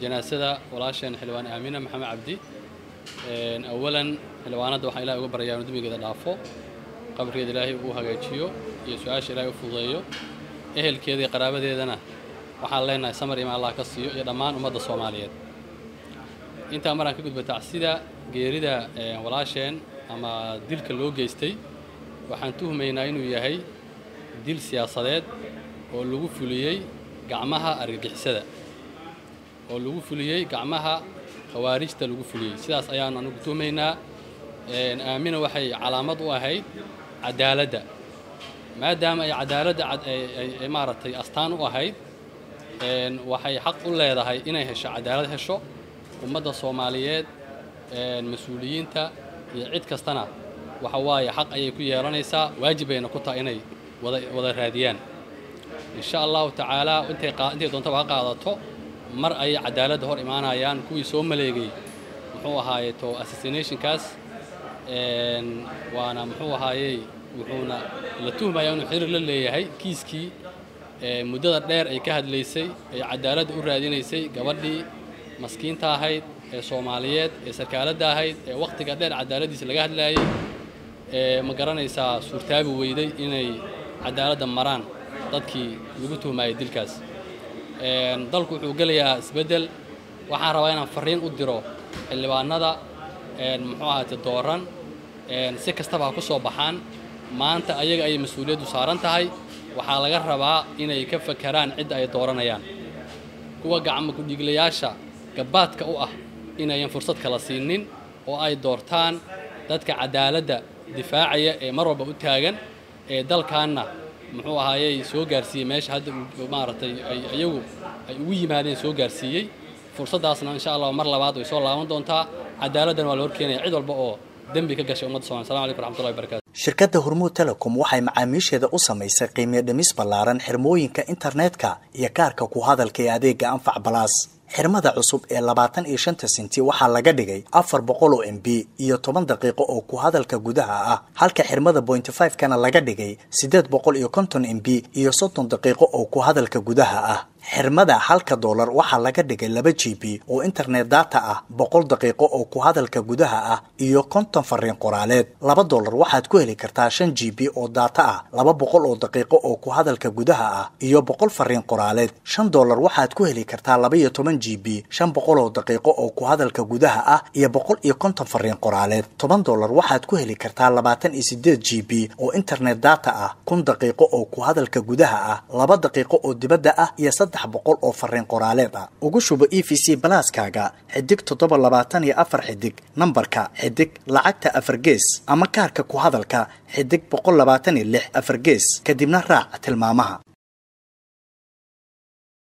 janaasada walaasheen xildhibaan aamina maxamed cabdi awalan xildhibaanadda waxaan ilahay uga baryayaa inu dembigeeda dhaafo qabrigeeda ilaahay uu hagaajiyo iyo su-aasha ilaahay u fududeeyo ehelkeeda iyo qaraabadeedana waxaan leenahay samar ima allah ka siiyo iyo dhammaan ummadda soomaaliyeed intaa maraan ka gudba tacsida geerida walaasheen ama dilka loo geystay waxaan tuhmaynaa inuu yahay dil siyaasadeed oo lagu fuliyey gacmaha argagixisada oo lagu fuliyey gacmaha khawaarijta lagu fuliyey sidaas ayaanu anugu tuhmaynaa aamina waxay calaamad u ahayd cadaaladda maadaama ay cadaaladda ay maaragtay astaan u ahayd waxay xaq u leedahay inay hesho cadaalad hesho ummadda soomaaliyeed mas-uuliyiinta iyo cid kastana waxa waaye xaq ayay ku yeelanaysaa waajib bayna ku tahay inay wada raadiyaan insha allahu tacaala intay doontaba ha qaadato mar ayay cadaaladda hor imaanayaan kuwii soo maleegay muxuu ahaaye to assassinationkaas waana muxuu ahaayey wuxuuna la tuhmaya inuu xiriir la leeyahay kiiskii muddada dheer ay ka hadlaysay ay cadaaladda u raadinaysay gabadhii maskiinta ahayd ee soomaaliyeed ee sarkaaladda ahayd ee wakhtiga dheer cadaaladdiisa laga hadlaayey ee ma garanaysaa suurtaabi weyday inay cadaaladda maraan dadkii lagu tuhmaayay dilkaas dalku wuxuu gelayaa isbeddel waxaan rabaa inaan fariin u diro xildhibaanada muxuu ahaate dooran si kastaba ha ku soo baxaan maanta ayaga ayay mas-uuliyaddu saaran tahay waxaa laga rabaa inay ka fakeraan cidda ay dooranayaan kuwa gacmo kudhiiglayaasha gabaadka u ah inayan fursad kala siinin oo ay doortaan dadka cadaaladda difaacaya ee mar walba u taagan ee dalkaanna muxuu ahaayey soo gaarsiiyey meesha hadda maaragtay ay iyagu ay ugu yimaadeen soo gaarsiiyey fursaddaasna insha allah mar labaad way soo laaban doontaa cadaaladdan waa la horkeenaya cid walba oo dembi ka gashay ummadda somal salam alaikum raxmatullahi barakatu shirkadda hormuud telecom waxay macaamiisheeda u samaysay qiimiyo dhimis ballaaran xirmooyinka internetka iyo kaarka ku hadalka ee adeega anfac balaas xirmada cusub ee labaatan iyo shanta senti waxaa laga dhigay afar boqol oo m b iyo toban daqiiqo oo ku hadalka gudaha ah halka xirmada bointy five kana laga dhigay siddeed boqol iyo konton m b iyo soddon daqiiqo oo ku hadalka gudaha ah xirmada halka doolar waxaa laga dhigay laba g b oo internet data ah boqol daqiiqo oo ku hadalka gudaha ah iyo konton fariin qoraaleed laba doolar waxaad ku heli kartaa shan g b oo data ah laba boqol oo daqiiqo oo ku hadalka gudaha ah iyo boqol fariin qoraaleed shan doolar waxaad ku heli kartaa laba iyo toban g b shan boqol oo daqiiqo oo ku hadalka gudaha ah iyo boqol iyo konton fariin qoraaleed toban doolar waxaad ku heli kartaa labaatan iyo sideed g b oo internet data ah kun daqiiqo oo ku hadalka gudaha ah laba daqiiqo oo dibadda ah iyo boqol oo fariin qoraaleed ah ugu shubo e v c balaaskaaga xidig toddoba labaatan iyo afar xidig nambarka xidig lacagta afar gees ama kaarka ku hadalka xidig boqol labaatan iyo lix afar gees kadibna raac tilmaamaha